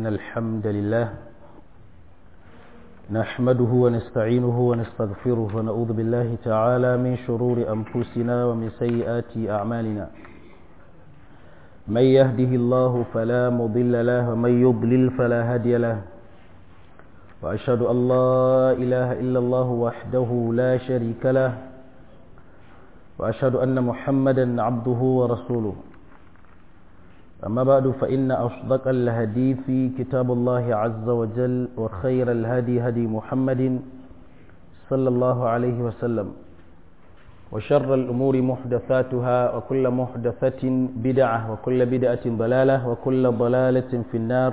إن الحمد لله نحمده ونستعينه ونستغفره ونعوذ بالله تعالى من شرور أنفسنا ومن سيئات أعمالنا من يهده الله فلا مضل له ومن يضلل فلا هادي له وأشهد أن لا إله إلا الله وحده لا شريك له وأشهد أن محمدا عبده ورسوله أما بعد فإن أصدق الهدي في كتاب الله عز وجل وخير الهدي هدي محمد صلى الله عليه وسلم وشر الأمور محدثاتها وكل محدثة بدعة وكل بدعة ضلالة وكل ضلالة في النار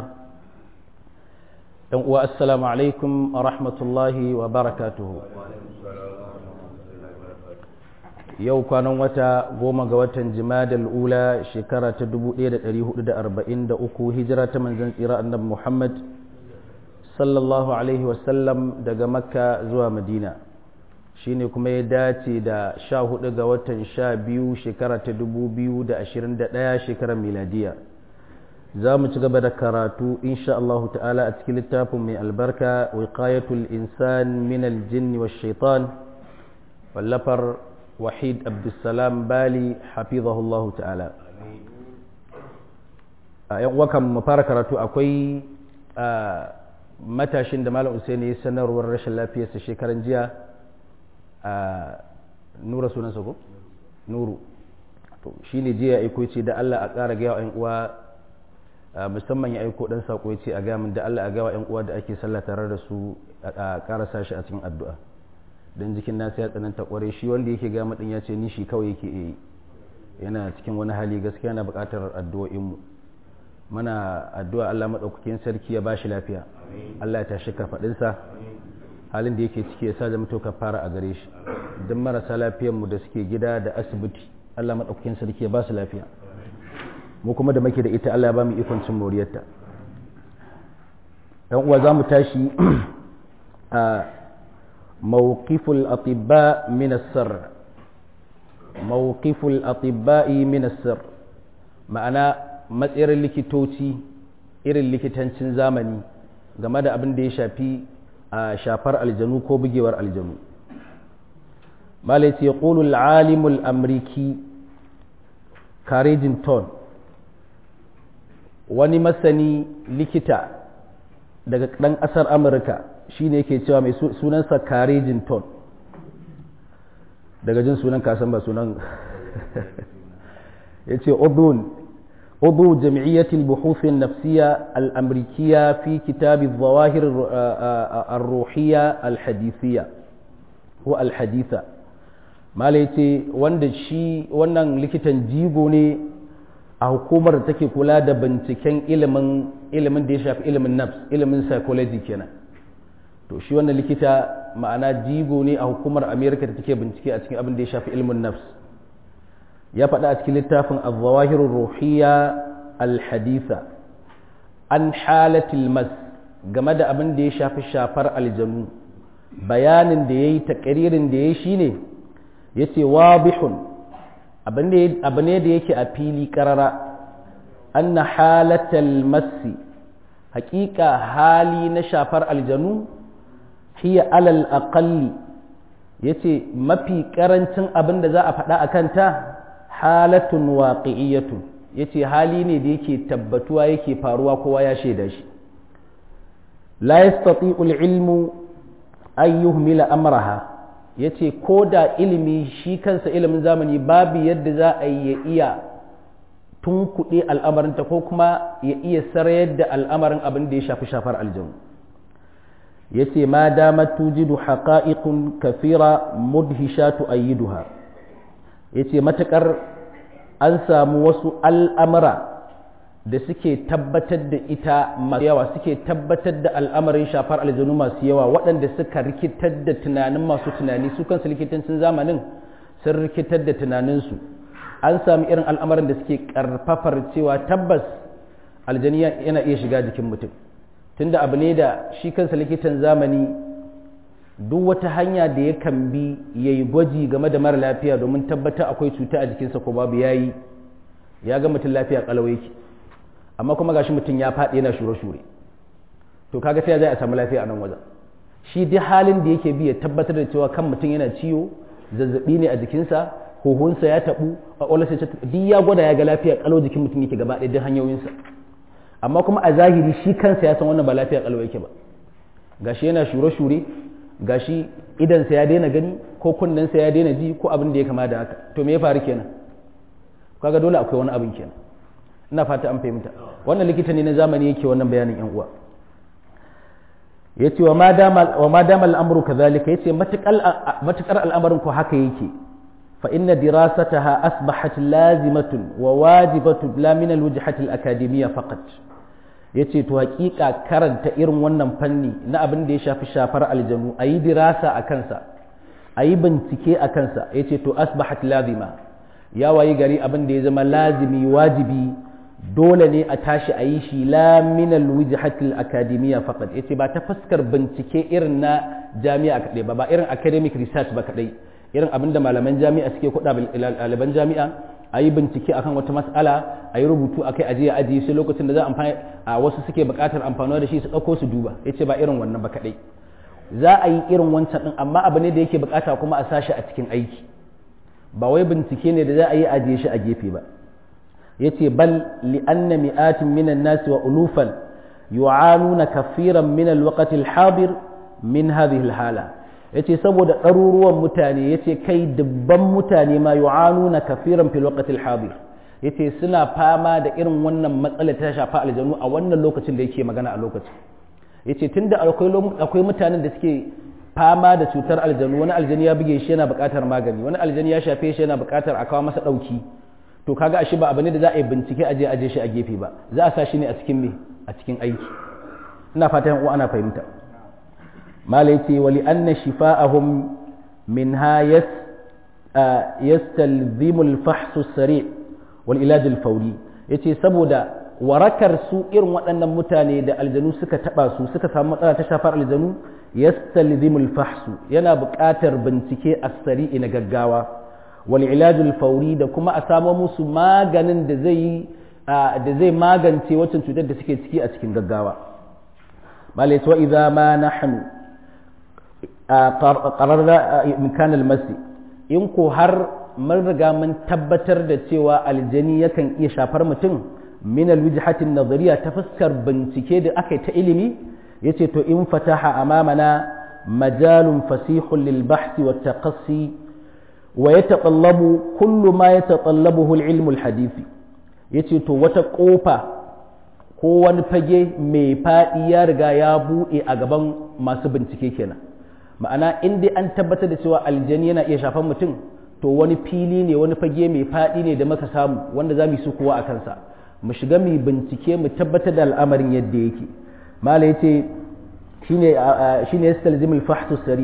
والسلام عليكم ورحمة الله وبركاته yau kwanan wata goma ga watan jimadal ula shekara ta 1443 hijira ta manzan tsira annabi muhammad sallallahu alaihi wasallam daga makka zuwa madina shine kuma ya dace da 14 ga watan 12 shekara ta 2021 shekarar miladiya za mu ci gaba da karatu insha Allah ta'ala a cikin littafin mai albarka wiqayatul insan min aljinni wash shaitan wallafar wahid abdulsalam bali hafizahullahu ta'ala a yan wakan mu fara karatu akwai matashin da malam usaini ya sanarwar rashin lafiyarsa shekaran jiya a nura sunansa ko nuru to shine jiya ya aiko ce da Allah a ƙara ga yan uwa musamman ya aiko dan sako ya ce a ga min da Allah a ga yan uwa da ake sallah tare da su a ƙara sashi a cikin addu'a don jikin nasu ya tsananta kware shi wanda yake ga madin ya ce ni shi kawai yake yi yana cikin wani hali gaskiya na buƙatar addu'o'inmu mana addu'a Allah maɗaukakin sarki ya ba shi lafiya Allah ya tashi kafaɗinsa halin da yake ciki ya sa zama to fara a gare shi don marasa lafiyanmu da suke gida da asibiti Allah maɗaukakin sarki ya ba su lafiya mu kuma da muke da ita Allah ya ba mu ikon cin moriyarta ɗan uwa za mu tashi a موقف الأطباء من السر موقف الأطباء من السر ma'ana matsayar likitoci irin likitancin zamani game da abin da ya shafi a shafar aljanu ko bugewar aljanu malaiti ya ƙulul alimul amriki Ton wani masani likita daga ɗan ƙasar amurka shi ne yake cewa mai sunansa karejin ton daga jin sunan kasan ba sunan ya ce udu jam'iyyatil buhufin nafsiya al'amrikiya fi kitabi zawahir al-ruhiyya al-hadithiya ko al-haditha mala ya ce wanda shi wannan likitan jigo ne a hukumar da take kula da binciken ilimin ilimin da ya shafi ilimin nafs ilimin psychology kenan to shi wannan likita ma'ana jigo ne a hukumar amerika da take bincike a cikin abin da ya shafi ilmin nafs ya faɗa a cikin littafin al-zawahirur ruhiyya al-haditha an halatil mas game da abin da ya shafi shafar aljanu bayanin da yayi takririn da yayi shine yace wabihun abu ne da yake a fili karara anna halatal masi haƙiƙa hali na shafar aljanu hiya alal aqalli yace mafi karancin abin da za a faɗa a kanta halatun waqi'iyatun yace hali ne da yake tabbatuwa yake faruwa kowa ya shaida shi la yastati'u al-ilmu an yuhmila amraha yace ko da ilimi shi kansa ilimin zamani babu yadda za a yi ya iya tunkuɗe al'amarinta ko kuma ya iya sarayar da al'amarin abin da ya shafi shafar aljanu ya ce ma dama tujidu haƙa'iƙun kafira mudhishatu ayyiduha ya ce matuƙar an samu wasu al'amura da suke tabbatar da ita masu yawa suke tabbatar da al'amarin shafar aljanu masu yawa waɗanda suka rikitar da tunanin masu tunani su kansu likitancin zamanin sun rikitar da tunaninsu an sami irin al'amarin da suke ƙarfafar cewa tabbas aljani yana iya shiga jikin mutum tunda abu ne da shi kansa likitan zamani duk wata hanya da ya kan bi ya yi gwaji game da mara lafiya domin tabbatar akwai cuta a jikinsa ko babu ya yi ya ga mutum lafiya kalau yake amma kuma gashi mutum ya faɗi yana shure-shure to kaga sai zai a samu lafiya a nan wajen shi duk halin da yake bi ya tabbatar da cewa kan mutum yana ciwo zazzabi ne a jikinsa huhunsa ya tabu kwakwalwarsa ta duk ya gwada ya ga lafiya kalau jikin mutum yake gaba ɗaya duk hanyoyinsa amma kuma a zahiri shi kansa ya san wannan ba lafiya kalau yake ba gashi yana shure-shure gashi idansa ya daina gani ko kunnensa ya daina ji ko abin da ya kama da haka to me ya faru kenan kaga dole akwai wani abin kenan ina fata an fahimta wannan likita ne na zamani yake wannan bayanin yan uwa yace wa ma dama wa ma dama al'amru kadhalika yace matakal matakar al'amarin ko haka yake fa inna dirasataha asbahat lazimatun wa wajibatun la min al-wajhati al-akademiyya faqat yace to hakika karanta irin wannan fanni na abin da ya shafi shafar aljanu ayi dirasa a kansa ayi bincike a kansa yace to asbahat lazima ya wayi gari abin da ya zama lazimi wajibi dole ne a tashi a yi shi la min alwijhatil akademiya faqat yace ba ta fuskar bincike irin na jami'a kadai ba ba irin academic research ba kadai irin abinda malaman jami'a suke kuɗa ɗaliban jami'a a yi bincike akan wata mas'ala a yi rubutu akai aje a ajiye sai lokacin da za amfani a wasu suke buƙatar amfani da shi su ɗauko su duba yace ba irin wannan ba kadai za a yi irin wancan din amma abu ne da yake buƙata kuma a sashi a cikin aiki ba wai bincike ne da za a yi ajiye shi a gefe ba yace bal li anna mi'atin minan nasi wa ulufan yu'anuna kafiran min alwaqti alhadir min hadhihi alhala yace saboda ɗaruruwan mutane yace kai dubban mutane ma yu'anuna kafiran fil waqti alhadir yace suna fama da irin wannan matsalar ta shafa aljanu a wannan lokacin da yake magana a lokacin yace tunda akwai akwai mutanen da suke fama da cutar aljanu wani aljani ya buge shi yana buƙatar magani wani aljani ya shafe shi yana buƙatar a kawo masa ɗauki to kaga ashe ba abu ne da za a yi bincike aje aje shi a gefe ba za a sa shi ne a cikin me a cikin aiki ina fatan uwa ana fahimta malai ce wali anna shifa'ahum minha yas yastalzimu al-fahs as-sari' wal ilaj al-fawri yace saboda warakar su irin waɗannan mutane da aljanu suka taba su suka samu matsala ta shafar aljanu yastalzimu al-fahs yana buƙatar bincike as-sari' na gaggawa wal ilajul fauri da kuma a samo musu maganin da zai da zai magance waccan cutar da suke ciki a cikin gaggawa malai wa idza ma nahnu qararna imkan al masi in ko har mun riga mun tabbatar da cewa aljani yakan iya shafar mutum min al wijhati nazariya ta fuskar bincike da aka ta ilimi yace to in fataha amamana majalun fasihun lil bahthi wat taqassi ويتطلب كل ما يتطلبه العلم الحديثي yace to wata ƙofa ko wani fage mai faɗi ya riga ya buɗe a gaban masu bincike kenan ma'ana in dai an tabbatar da cewa aljani yana iya shafan mutum to wani fili ne wani fage mai faɗi ne da muka samu wanda za mu yi su kuwa a kansa mu shiga mu bincike mu tabbatar da al'amarin yadda yake mala yace shine shine yastalzimul fahsu sari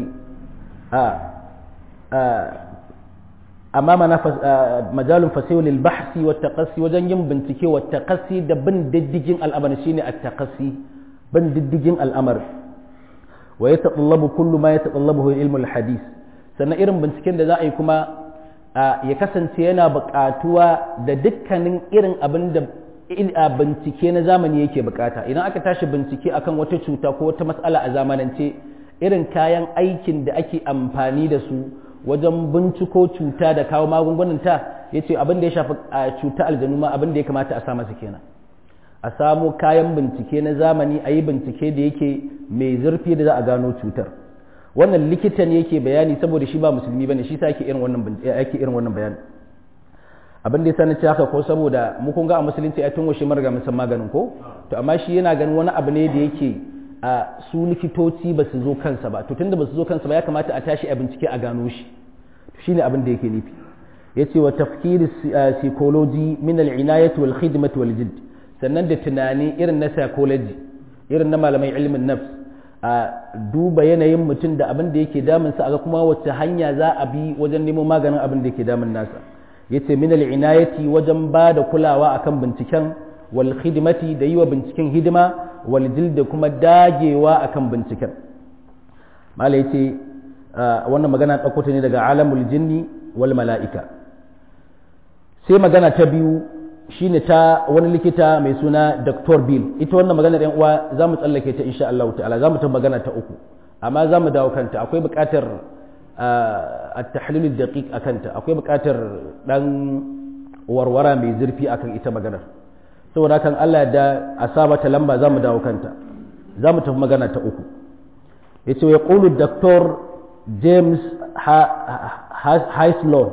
a أمامنا مجال فسيح للبحث والتقصي وجن ين بنتكي والتقصي ده بن ددجين الأمر شيني التقصي بن ددجين الأمر ويتطلب كل ما يتطلبه علم الحديث sannan irin binciken da za a yi kuma ya kasance yana buƙatuwa da dukkanin irin abin da bincike na zamani yake buƙata idan aka tashi bincike akan wata cuta ko wata matsala a zamanance irin kayan aikin da ake amfani da su wajen binciko cuta da kawo magungunanta ya ce abin da ya shafi cuta aljanu ma abin da ya kamata a sa masa kenan a samo kayan bincike na zamani a yi bincike da yake mai zurfi da za a gano cutar wannan likita ne yake bayani saboda shi ba musulmi bane shi sa yake irin wannan yake irin wannan bayani abin da ya sani haka ko saboda mu kun ga a musulunci ai tun washe marga mun san maganin ko to amma shi yana ganin wani abu ne da yake a su likitoci ba su zo kansa ba to tunda ba su zo kansa ba ya kamata a tashi a bincike a gano shi shi ne abin da yake nufi ya ce wa tafkiri psychology min al'inayati wal khidmati wal jidd sannan da tunani irin na psychology irin na malamai ilmin nafs a duba yanayin mutum da abin da yake damun sa aga kuma wacce hanya za a bi wajen nemo maganin abin da yake damun nasa yace min al'inayati wajen ba da kulawa akan binciken wal khidmati da yi wa binciken hidima wal da kuma dagewa akan binciken malai ce wannan magana ɗauko ta ne daga alamul jinni wal mala'ika sai magana ta biyu shine ta wani likita mai suna Dr. Bill ita wannan maganar yan uwa za mu tsallake ta insha Allah ta'ala za mu ta magana ta uku amma za mu dawo kanta akwai buƙatar a tahlilul daqiq akanta akwai buƙatar dan warwara mai zurfi akan ita maganar saboda kan Allah da a saba ta lamba za mu dawo kanta za mu tafi magana ta uku yace ya qulu Dr. James Highslow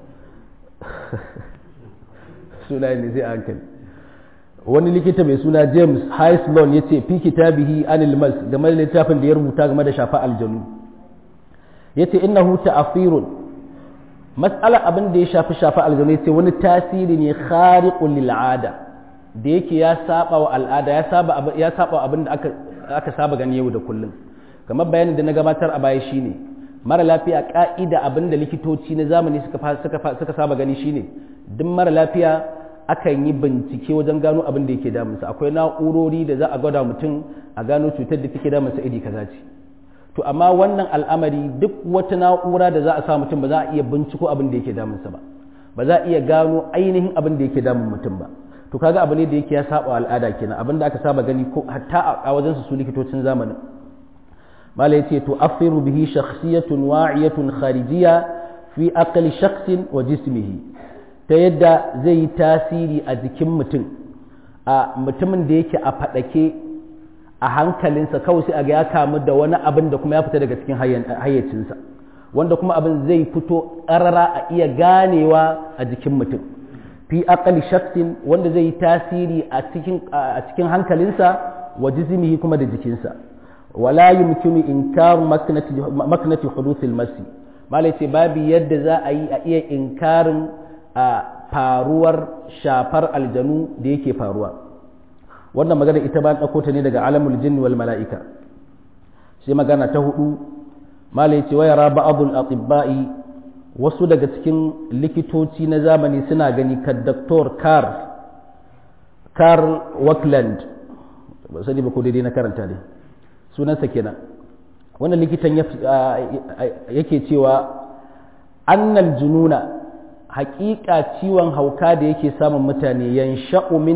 suna ne zai hankali wani likita mai suna james highslon ya ce fi kitabihi anil mas game da littafin da ya rubuta game da shafa aljanu ya ce innahu ta'afirun mas'ala abin da ya shafi shafa aljanu ya ce wani tasiri ne khariqul lil ada da yake ya saba wa al'ada ya saba ya saba abin da aka aka saba gani yau da kullum kamar bayanin da na gabatar a baya shine mara lafiya ka'ida abin da likitoci na zamani suka suka suka saba gani shine duk mara lafiya akan yi bincike wajen gano abin da yake damunsa akwai na'urori da za a gwada mutum a gano cutar da take damunsa iri kaza ce to amma wannan al'amari duk wata na'ura da za a sa mutum ba za a iya binciko abin da yake damunsa ba ba za a iya gano ainihin abin da yake damun mutum ba to kaga abu ne da yake ya saba al'ada kenan abin da aka saba gani ko hatta a wajen su likitocin zamanin mala yace to afiru bihi shakhsiyatun wa'iyatun kharijiyya fi aqli shakhsin wa jismihi ta yadda zai yi tasiri a jikin mutum a mutumin da yake a faɗake a hankalinsa kawai sai a ga ya kamu da wani abin da kuma ya fita daga cikin hayyacinsa wanda kuma abin zai fito ƙarara a iya ganewa a jikin mutum fi aqali shaksin wanda zai yi tasiri a cikin hankalinsa wa jismihi kuma da jikinsa wala yumkinu inkaru maknati huduthil masi malai ce babu yadda za a yi a iya inkarin a faruwar shafar aljanu da yake faruwa wannan magana ita ba ɗauko ta ne daga alamul jinn wal mala'ika sai magana ta hudu mala yace wa yara ba'dul atibba'i wasu daga cikin likitoci na zamani suna gani ka Dr. Carl Carl Wakeland ba sani ba ko daidai na karanta ne sunansa kenan wannan likitan yake cewa annal jununa haƙiƙa ciwon hauka da yake samun mutane yan sha'u min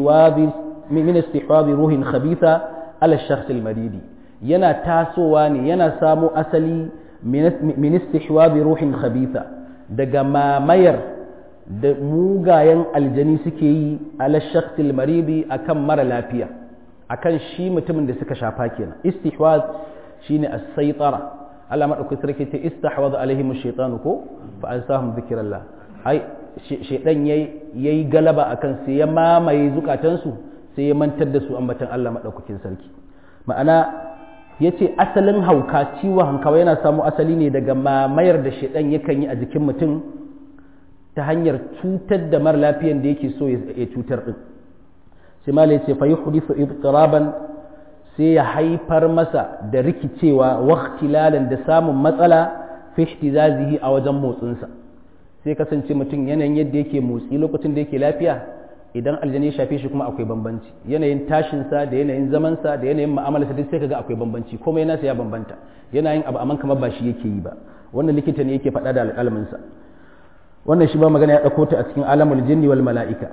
istihwabi ruhin khabitha ala shakhs maridi yana tasowa ne yana samo asali min istihwabi ruhin khabitha daga mamayar da mugayen aljani suke yi ala shakhs maridi akan mara lafiya akan shi mutumin da suka shafa kenan istihwaz shine as-saytara Allah madaukakin sarki ce istahwadha alaihim ash-shaytanu ko fa ansahum dhikrallah ai shaidan ya yi galaba a kan sai ya mamaye zukatansu sai ya mantar da su ambatan Allah maɗaukakin sarki ma'ana ya ce asalin hauka ciwon hankawa yana samu asali ne daga mamayar da shaidan yakan yi a jikin mutum ta hanyar cutar da mara lafiyan da yake so ya cutar ɗin sai ma ya ce fa yi hudisu ibtiraban sai ya haifar masa da rikicewa waktilalan da samun matsala fi ihtizazihi a wajen motsinsa sai kasance mutum yanayin yadda yake motsi lokacin da yake lafiya idan aljani ya shafe shi kuma akwai bambanci yanayin tashinsa da yanayin zamansa da yanayin mu'amalarsa duk sai kaga akwai bambanci komai nasa ya bambanta yanayin abu amma kamar ba shi yake yi ba wannan likita ne yake faɗa da alƙalminsa wannan shi ba magana ya ɗauko ta a cikin alamul jinni wal mala'ika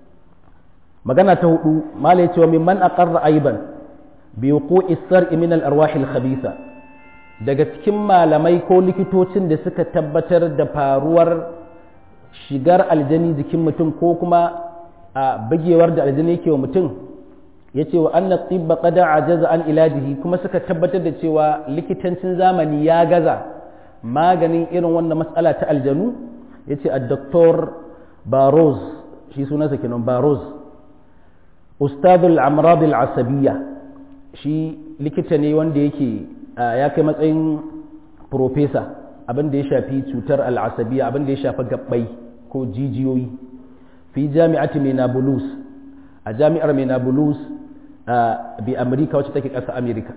magana ta hudu mala ya ce wa mimman aqarra aiban bi wuqu'i sar'i min al arwahil khabitha daga cikin malamai ko likitocin da suka tabbatar da faruwar shigar aljani jikin mutum ko kuma a bagewar da aljani yake wa mutum ya ce wa anna tibba qada ajaza an ilajihi kuma suka tabbatar da cewa likitancin zamani ya gaza maganin irin wannan matsala ta aljanu ya ce a doktor baroz shi sunansa kenan baroz ustadul amrad al-asabiyya shi likita ne wanda yake ya kai matsayin profesa abin da ya shafi cutar al'asabiya abin da ya shafi gabbai ko jijiyoyi fi jami'ati Minneapolis a jami'ar Minneapolis bi Amerika wacce take ƙasa Amerika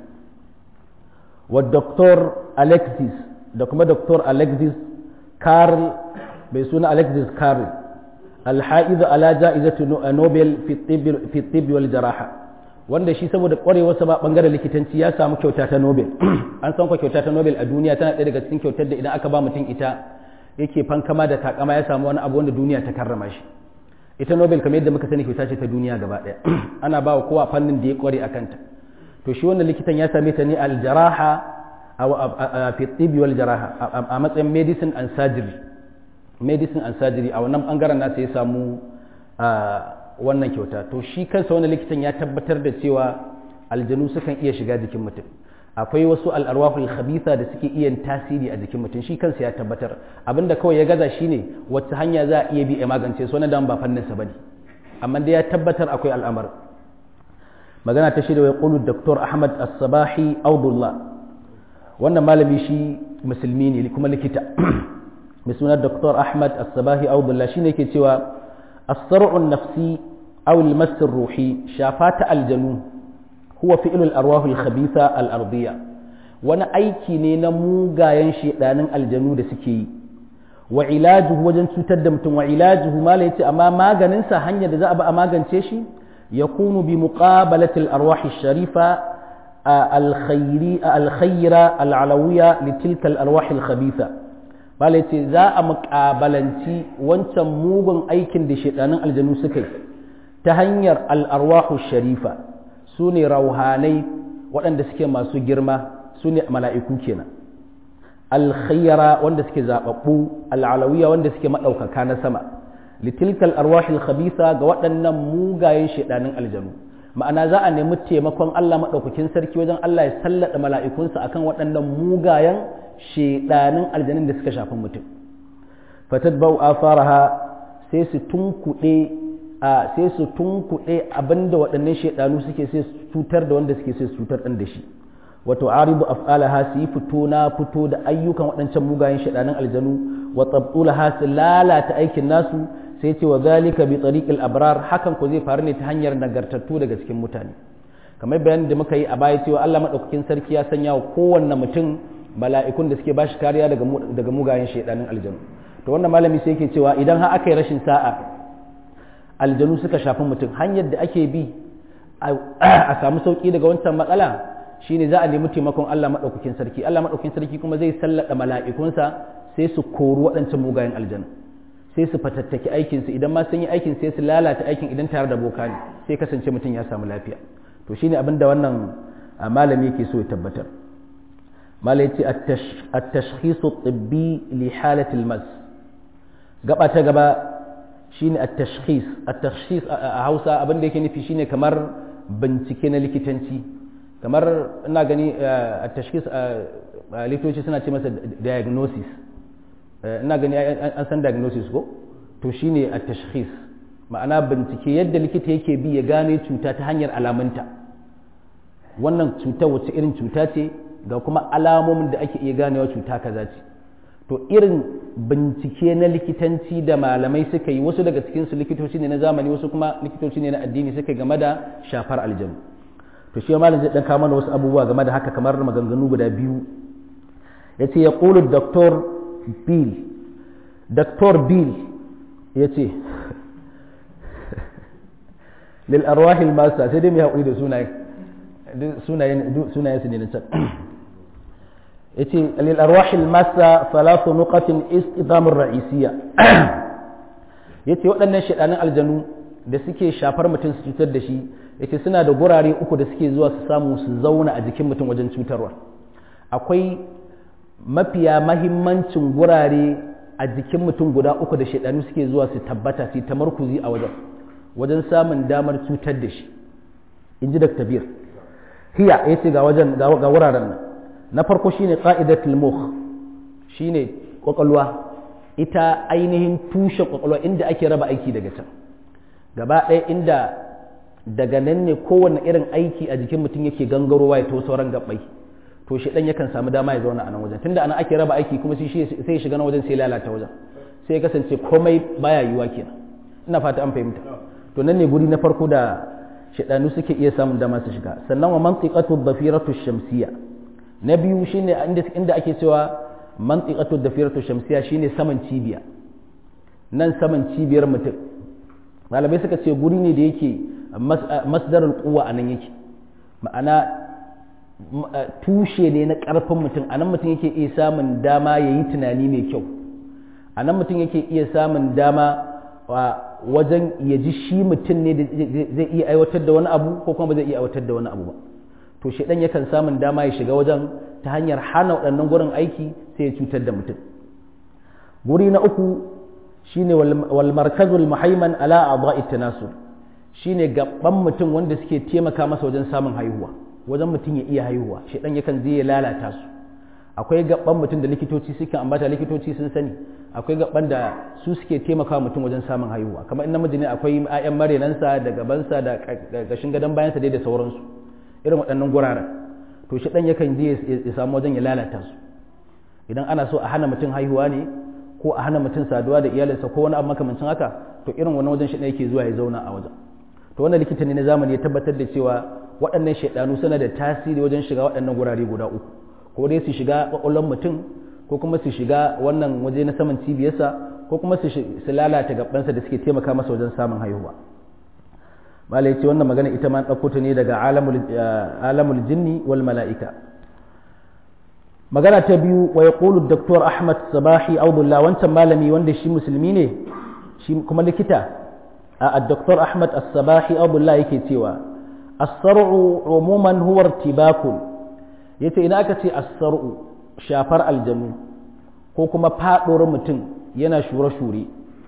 wa Dr. Alexis da kuma Dr. Alexis Carl bai suna Alexis Carl alha'izu ala ja'izatu Nobel fi tibbi wal jaraha wanda shi saboda kwarewarsa ba bangaren likitanci ya samu kyauta ta Nobel an san kwa kyauta ta Nobel a duniya tana ɗaya daga cikin kyautar da idan aka ba mutum ita yake fankama da takama ya samu wani abu wanda duniya ta karrama shi ita nobel kamar yadda muka sani kyauta ce ta duniya gaba ɗaya ana ba wa kowa fannin da ya kware a kanta to shi wannan likitan ya same ta ne aljaraha a fi wal jaraha a matsayin medicine and surgery medicine and surgery a wannan bangaren nasa ya samu wannan kyauta to shi kansa wannan likitan ya tabbatar da cewa aljanu sukan iya shiga jikin mutum akwai wasu al'arwahul khabitha da suke iya tasiri a jikin mutum shi kansa ya tabbatar abinda kawai ya gaza shine wacce hanya za a iya bi a magance su wannan ba fannin sa bane amma dai ya tabbatar akwai al'amar magana ta shida wai qulu dr ahmad as-sabahi abdullah wannan malami shi musulmi ne kuma likita mai suna dr ahmad as-sabahi abdullah shine yake cewa as-sar'u an-nafsi aw al-mass ruhi shafata aljanu huwa fi'lul arwahul khabitha al-ardiyya wani aiki ne na mugayen shedanin aljanu da suke yi wa ilajuhu wajen cutar da mutum wa ilajuhu mala yace amma maganin sa hanyar da za a ba a magance shi yakunu bi muqabalati al-arwah sharifa al-khayri al-khayra al-alawiyya li tilka al-arwah al-khabitha mala yace za a muqabalanci wancan mugun aikin da shedanin aljanu suka yi ta hanyar al-arwah sharifa su ne rauhanai waɗanda suke masu girma su ne mala'iku kenan alkhayyara wanda suke zaɓaɓɓu al'alawiya wanda suke maɗaukaka na sama litilkal arwahil khabisa ga waɗannan mugayen shaidanin aljanu ma'ana za a nemi taimakon Allah maɗaukakin sarki wajen Allah ya sallada mala'ikunsa akan waɗannan mugayen shaidanin aljanun da suka shafi mutum fatad bau faraha sai su tunkuɗe a sai su tunkuɗe abinda waɗannan shaidanu suke sai su cutar da wanda suke sai su cutar ɗan da shi wato aribu af'alaha su yi fito na fito da ayyukan waɗancan mugayen shaidanun aljanu wa tabtulaha su lalata aikin nasu sai ce wa zalika bi tariqil abrar hakan ko zai faru ne ta hanyar nagartattu daga cikin mutane kamar bayanin da muka yi a baya cewa Allah madaukakin sarki ya sanya wa kowanne mutum mala'ikun da suke bashi kariya daga daga mugayen shaidanun aljanu to wannan malami sai yake cewa idan har aka yi rashin sa'a aljanu suka shafi mutum hanyar da ake bi a samu sauki daga wancan matsala shine za a nemi taimakon Allah maɗaukakin sarki Allah maɗaukakin sarki kuma zai sallada mala'ikunsa sai su kori waɗancan mugayen aljanu sai su fatattaki aikinsu idan ma sun yi aikin sai su lalata aikin idan tare da boka ne sai kasance mutum ya samu lafiya to shine abin da wannan malami yake so ya tabbatar malai ce at-tashkhisu at-tibbi li halati al-mas gaba ta gaba shine at-tashkhis at-tashkhis a Hausa abin da yake nufi shine kamar bincike na likitanci kamar ina gani at-tashkhis likitoci suna ce masa diagnosis ina gani an san diagnosis ko to shine at-tashkhis ma'ana bincike yadda likita yake bi ya gane cuta ta hanyar alamunta wannan cuta wacce irin cuta ce ga kuma alamomin da ake iya ganewa cuta kaza ce to irin bincike na likitanci da malamai suka yi wasu daga cikinsu likitoci ne na zamani wasu kuma likitoci ne na addini suka game da shafar aljanu to shi malam zai dan kawo mana wasu abubuwa game da haka kamar maganganu guda biyu yace ya qulu doktor bill doktor bill yace lil arwahi al masa sai dai mai hakuri da sunaye sunayen sunayen su ne na can yace lil arwahi al masa thalathu nuqatin istidam ar ra'isiyya yace waɗannan shedanin aljanu da suke shafar mutum su cutar da shi yace suna da gurare uku da suke zuwa su samu su zauna a jikin mutum wajen cutarwa akwai mafiya mahimmancin gurare a jikin mutum guda uku da shaidanu suke zuwa su tabbata su tamarkuzi a wajen wajen samun damar cutar da shi in ji dr bir hiya ya ce ga wajen ga wuraren nan na farko shine qa'idatul mukh shine kwakwalwa ita ainihin tushe kwakwalwa inda ake raba aiki daga can gaba ɗaya inda daga nan ne kowane irin aiki a jikin mutum yake gangarowa ya to sauran gabbai to shi dan yakan samu dama ya zauna a nan wajen tunda ana ake raba aiki kuma sai ya shiga nan wajen sai lalata wajen sai ya kasance komai baya yiwa kenan ina fata an fahimta to nan ne guri na farko da shaidanu suke iya samun dama su shiga sannan wa mantiqatu dhafiratu shamsiyya na biyu shine inda inda ake cewa mantiqatu dhafiratu shamsiyya shine saman cibiya nan saman cibiyar mutum malamai suka ce guri ne da yake masdarul quwwa anan yake ma'ana tushe ne na ƙarfin mutum a nan mutum yake iya samun dama ya yi tunani mai kyau a nan mutum yake iya samun dama wajen ya ji shi mutum ne da zai iya aiwatar da wani abu ko kuma ba zai iya aiwatar da wani abu ba to shaidan yakan samun dama ya shiga wajen ta hanyar hana waɗannan gurin aiki sai ya cutar da mutum guri na uku shine wal markazul muhaiman ala a'dha'i tanasur shine gaban mutum wanda suke taimaka masa wajen samun haihuwa wajen mutum ya iya haihuwa shaidan yakan zai ya lalata su akwai gaban mutum da likitoci suke ambata likitoci sun sani akwai gaban da su suke taimaka mutum wajen samun haihuwa kamar in namiji ne akwai ayan marenansa da gabansa da gashin gadon bayansa dai da sauransu irin waɗannan guraren to shi ɗan yakan je ya samu wajen ya lalata su idan ana so a hana mutum haihuwa ne ko a hana mutum saduwa da iyalinsa ko wani abu makamancin haka to irin wani wajen shi ɗan yake zuwa ya zauna a wajen to wannan likita ne na zamani ya tabbatar da cewa waɗannan shaidanu suna da tasiri wajen shiga waɗannan gurare guda uku ko dai su shiga ƙwaƙwalwar mutum ko kuma su shiga wannan waje na saman cibiyarsa ko kuma su lalata gabansa da suke taimaka masa wajen samun haihuwa malai ce wannan magana ita ma ɗauko ta ne daga alamul jinni wal mala'ika magana ta biyu wa yaqulu Dr. Ahmad Sabahi Abdullah wancan malami wanda shi musulmi ne shi kuma likita a Dr. Ahmad As-Sabahi Abdullah yake cewa as-sar'u umuman huwa irtibakun yace idan aka ce as-sar'u shafar aljanu ko kuma faɗuwar mutum yana shure-shure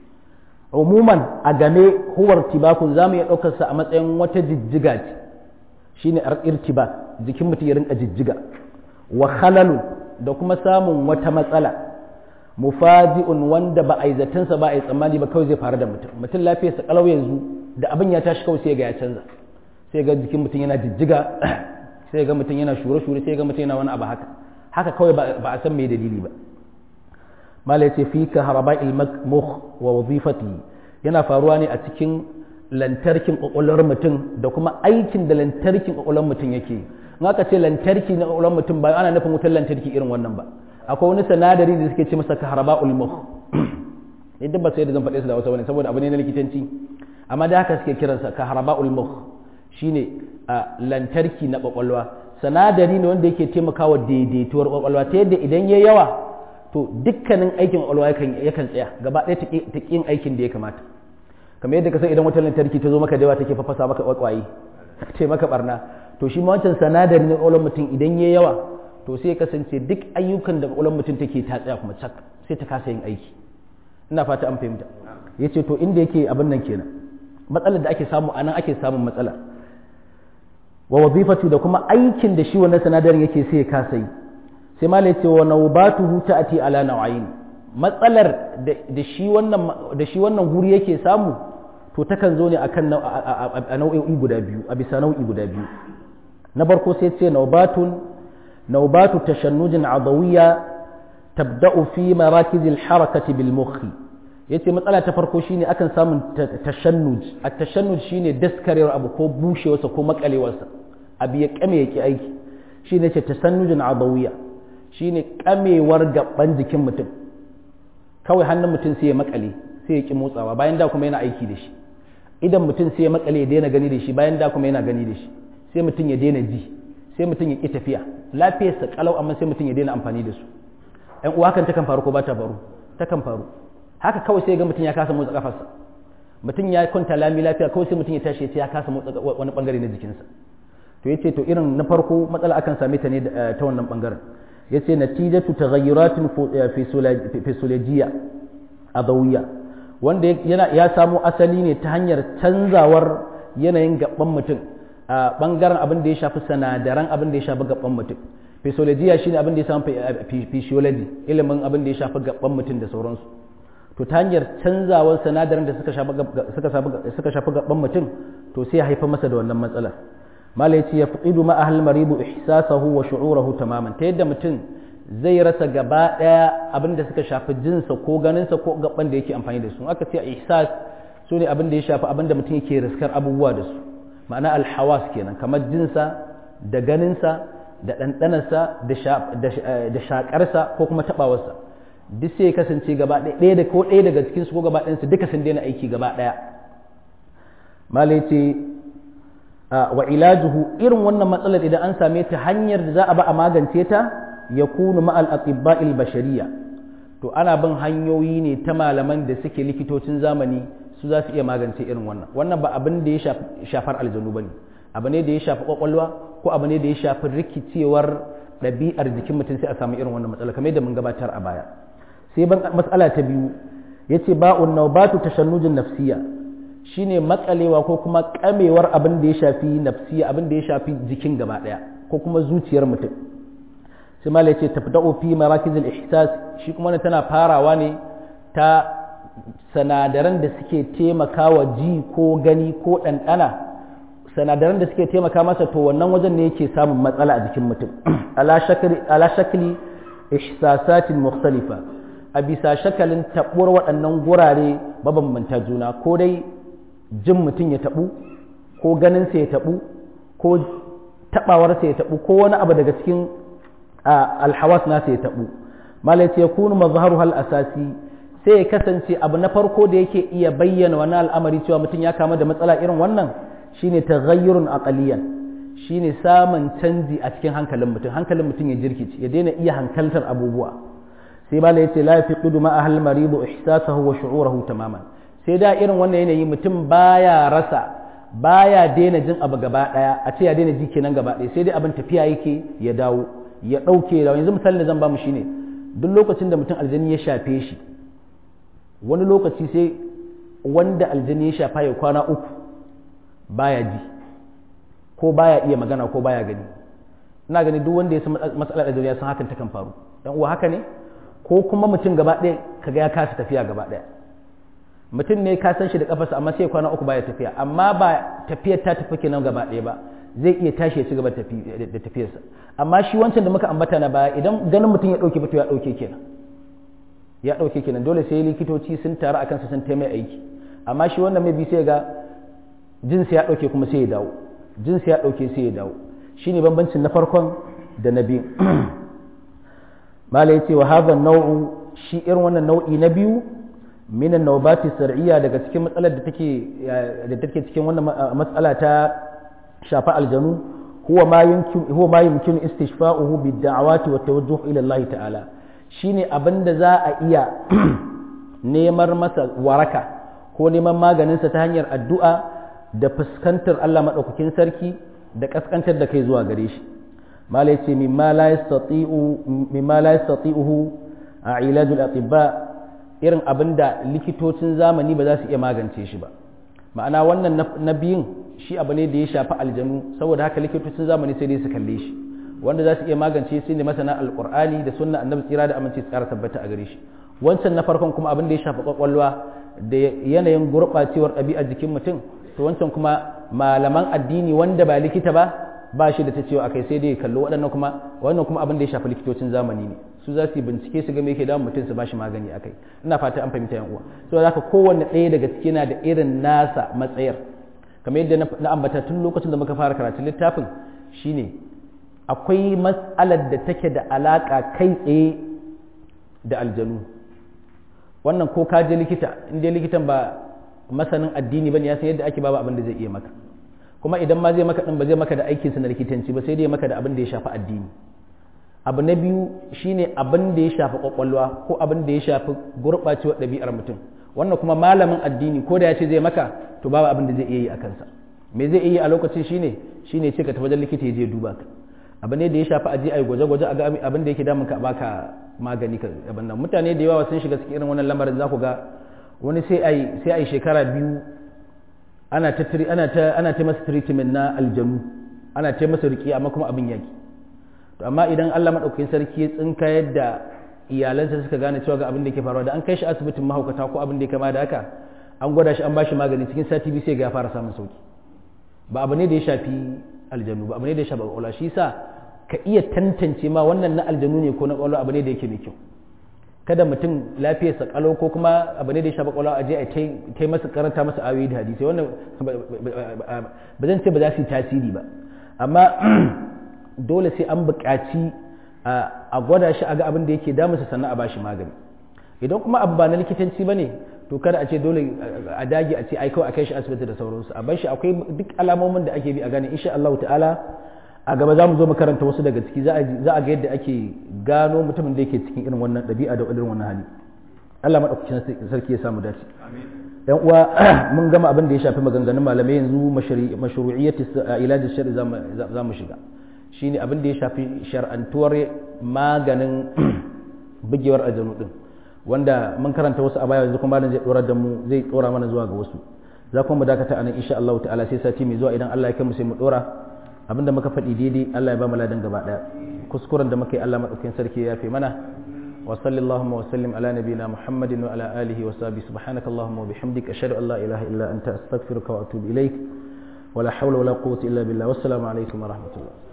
umuman a game huwar tibakun za mu iya ɗaukarsa a matsayin wata jijjiga ce shi ne irtiba jikin mutum ya rinka jijjiga wa khalalu da kuma samun wata matsala mufaji'un wanda ba a yi zatansa ba a yi tsammani ba kawai zai faru da mutum mutum lafiyarsa kalau yanzu da abin ya tashi kawai sai ga ya canza sai ga jikin mutum yana jijjiga sai ga mutum yana shure-shure sai ga mutum yana wani abu haka haka kawai ba a san mai dalili ba mala ya ce fi ka haraba ilmuk wa wazifati yana faruwa ne a cikin lantarkin kwakwalwar mutum da kuma aikin da lantarkin kwakwalwar mutum yake in aka ce lantarki na kwakwalwar mutum ba ana nufin wutar lantarki irin wannan ba akwai wani sanadari da suke ce masa ka haraba ulmuk idan ba sai da zan faɗe su da wasu wani saboda abu ne na likitanci amma da haka suke kiransa ka haraba ulmuk shine a lantarki na kwakwalwa sanadari ne wanda yake taimakawa daidaituwar kwakwalwa ta yadda idan ya yawa to dukkanin aikin kwakwalwa yakan tsaya gaba ɗaya ta ƙin aikin da ya kamata kamar yadda ka san idan wutar lantarki ta zo maka da yawa take fafasa maka kwakwaye ce maka barna to shi ma wancan sanadari na kwakwalwar mutum idan ya yawa to sai ya kasance duk ayyukan da kwakwalwar mutum take ta tsaya kuma cak sai ta kasa yin aiki ina fata an fahimta ya ce to inda yake abin nan kenan matsalar da ake samu a nan ake samun matsala wa wazifatu da kuma aikin da shi wannan sanadarin yake sai ya kasa yi sai ma ce wa naubatuhu ta'ati ala nau'ain matsalar da shi wannan da shi wannan guri yake samu to takan zo ne akan a nau'o'i guda biyu a bisa nau'i guda biyu na farko sai ce naubatun naubatu tashannujin adawiyya tabda'u fi marakiz al-harakati bil mukhi yace matsala ta farko shine akan samun tashannuj at-tashannuj shine daskarewar abu ko bushewarsa ko makalewarsa abu ya kame yake aiki shine ce tasannujin adawiyya shine kamewar gaban jikin mutum kawai hannun mutum sai ya makale sai ya ki motsawa bayan da kuma yana aiki da shi idan mutum sai ya makale ya daina gani da shi bayan da kuma yana gani da shi sai mutum ya daina ji sai mutum ya ki tafiya lafiyarsa kalau amma sai mutum ya daina amfani da su ɗan uwa hakan takan faru ko ba ta faru takan faru haka kawai sai ga mutum ya kasa motsa kafarsa mutum ya kwanta lami lafiya kawai sai mutum ya tashi ya ce ya kasa motsa wani bangare na jikinsa to yace to irin na farko matsala akan same ta ne ta wannan bangaren yace natijatu taghayyuratin fi sulajiyya adawiyya wanda yana ya samo asali ne ta hanyar canzawar yanayin gaban mutum a bangaren abin da ya shafi sanadaran abin da ya shafi gaban mutum physiology shine abin da ya shafi physiology ilimin abin da ya shafi gaban mutum da sauransu to ta hanyar canzawar sanadaran da suka shafi suka shafi gaban mutum to sai ya haifar masa da wannan matsalar mala yace ya fidu ma ahl maribu ihsasahu wa shu'urahu tamaman ta yadda mutum zai rasa gaba daya abin da suka shafi jinsa ko ganinsa ko gaban da yake amfani da su aka ce ihsas su ne abin da ya shafi abin da mutum yake riskar abubuwa da su ma'ana alhawas kenan kamar jinsa da ganinsa da ɗanɗanarsa da shaƙarsa ko kuma taɓawarsa duk sai ya kasance gaba ɗaya da ko ɗaya daga cikinsu ko gaba ɗayansu duka sun daina aiki gaba ɗaya malai ce wa ilajuhu irin wannan matsalar idan an same ta hanyar da za a ba a magance ta ya kunu ma'al atibba'il bashariya to ana bin hanyoyi ne ta malaman da suke likitocin zamani su za su iya magance irin wannan wannan ba abin da ya shafar aljanu ba ne abu ne da ya shafi kwakwalwa ko abu ne da ya shafi rikicewar ɗabi'ar jikin mutum sai a samu irin wannan matsala kamar yadda mun gabatar a baya sai ban matsala ta biyu yace ba'un nawbatu tashannujin nafsiya shine matsalewa ko kuma kamewar abin da ya shafi nafsiya abin da ya shafi jikin gaba daya ko kuma zuciyar mutum sai malai ce tafda'u fi marakizil ihsas shi kuma tana farawa ne ta sanadaran da suke taimakawa ji ko gani ko ɗanɗana sanadaran da suke taimaka masa to wannan wajen ne yake samun matsala a jikin mutum ala shakli ihsasatin mukhtalifa a bisa shakalin taɓuwar waɗannan gurare mabambanta juna ko dai jin mutum ya taɓu ko ganinsa ya taɓu ko taɓawarsa ya taɓu ko wani abu daga cikin alhawas nasa ya taɓu malai ce kunu mazharu hal asasi sai ya kasance abu na farko da yake iya bayyana wani al'amari cewa mutum ya kama da matsala irin wannan shine taghayyurun aqaliyan shine samun canji a cikin hankalin mutum hankalin mutum ya jirkice ya daina iya hankaltar abubuwa sai bala yace la yafiqdu ma ahal maridu ihsasahu wa shu'urahu tamaman sai da irin wannan yanayi mutum baya rasa baya daina jin abu gaba daya a ce ya daina ji kenan gaba daya sai dai abin tafiya yake ya dawo ya dauke da yanzu misalin da zan ba mu shine duk lokacin da mutum aljani ya shafe shi wani lokaci sai wanda aljani ya shafa ya kwana uku baya ji ko baya iya magana ko baya gani ina gani duk wanda ya san matsalar aljani ya san hakan takan faru dan uwa haka ne ko kuma mutum gaba ɗaya kaga ya kasa tafiya gaba ɗaya mutum ne ka san shi da kafarsa amma sai kwana uku baya tafiya amma ba tafiyar ta tafi kenan gaba ɗaya ba zai iya tashi ya ci gaba da tafiyarsa amma shi wancan da muka ambata na baya idan ganin mutum ya ɗauke fito ya ɗauke kenan ya ɗauke kenan dole sai likitoci sun taru a kansa sun taimai aiki amma shi wannan mai bi sai ga jinsi ya ɗauke kuma sai ya dawo jinsi ya ɗauke sai ya dawo shine bambancin na farkon da na biyu mala yace wa hadha nau'u shi irin wannan nau'i na biyu min an-nawbati sar'iyya daga cikin matsalar da take da take cikin wannan matsala ta shafa aljanu huwa ma yumkin huwa ma yumkin istishfa'uhu bid-da'awati wa tawajjuh ila Allah ta'ala shine abinda za a iya neman masa waraka ko neman maganinsa ta hanyar addu'a da fuskantar Allah maɗaukakin sarki da ƙasƙantar da kai zuwa gare shi malai ce mimma la yastati'uhu a ilajul atibba irin abin da likitocin zamani ba za su iya magance shi ba ma'ana wannan na biyun shi abu ne da ya shafi aljanu saboda haka likitocin zamani sai dai su kalle shi wanda za su iya magance shi ne masana alqur'ani da sunna annabi tsira da aminci tsara tabbata a gare shi wancan na farkon kuma abin da ya shafi kwakwalwa da yanayin gurɓacewar ɗabi'ar jikin mutum to wancan kuma malaman addini wanda ba likita ba ba shi da ta cewa akai sai dai kallo waɗannan kuma wannan kuma abin da ya shafi likitocin zamani ne su za su yi bincike su ga me yake damun mutum su ba shi magani akai ina fata an fahimta yan uwa so haka kowanne ɗaya daga ciki na da irin nasa matsayar kamar yadda na ambata tun lokacin da muka fara karatun littafin shine akwai matsalar da take da alaƙa kai tsaye da aljanu wannan ko ka je likita in dai likitan ba masanin addini bane ya san yadda ake babu abin da zai iya maka kuma idan ma zai maka din ba zai maka da aikinsa na likitanci ba sai dai maka da abin da ya shafi addini abu na biyu shine abin da ya shafi kwakwalwa ko abin da ya shafi gurɓacewar ɗabi'ar mutum wannan kuma malamin addini ko da ya ce zai maka to babu abin da zai iya yi a kansa me zai iya yi a lokacin shine shine ce ka tafi wajen likita ya je duba ka abu ne da ya shafi aje ai gwaje-gwaje a ga abin da yake damun ka baka magani ka abin nan mutane da yawa sun shiga cikin irin wannan lamarin za ku ga wani sai ai sai ai shekara biyu ana ta ana ta ana ta masa treatment na aljanu ana ta masa riki amma kuma abin yaki to amma idan Allah madaukakin sarki ya tsinka yadda iyalansa suka gane cewa ga abin da yake faruwa da an kai shi asibitin mahaukata ko abin da ya kama da haka an gwada shi an bashi magani cikin sati biyu sai ga ya fara samun sauki ba abu ne da ya shafi aljanu ba abu ne da ya shafi ƙwaƙwalwa shi sa ka iya tantance ma wannan na aljanu ne ko na ƙwaƙwalwa abu ne da yake mai kyau kada mutum lafiyarsa kalau ko kuma abu ne da ya shafi ƙwaƙwalwa a je a ta masa karanta masa ayoyi da hadisi wannan ba zan ce ba za su yi tasiri ba amma dole sai an buƙaci a gwada shi a ga abin da yake damunsa sannan a bashi magani idan kuma abu ba na likitanci ba ne to kada a ce dole a dage a ce ai kawai a kai shi asibiti da sauransu a bar shi akwai duk alamomin da ake bi a gane insha Allah ta'ala a gaba za mu zo makaranta wasu daga ciki za a ga yadda ake gano mutumin da yake cikin irin wannan ɗabi'a da irin wannan hali Allah madaukakin sarki ya samu dace yan uwa mun gama abin da ya shafi maganganun malamai yanzu mashru'iyyati ilaji shari'a za mu shiga shine abin da ya shafi shar'antuwar maganin bugewar aljanu din wanda mun karanta wasu a baya yanzu kuma malam zai dora da mu zai dora mana zuwa ga wasu za kuma mu dakata anan insha Allah ta'ala sai sati mai zuwa idan Allah ya kai mu sai mu dora abinda muka faɗi daidai Allah ya ba mu ladan gaba daya kuskuren da muka yi Allah madaukakin sarki ya yafe mana وصل اللهم وسلم على نبينا محمد وعلى آله وصحبه سبحانك اللهم وبحمدك أشهد أن لا إله إلا أنت أستغفرك وأتوب إليك ولا حول ولا قوة إلا بالله والسلام عليكم ورحمة الله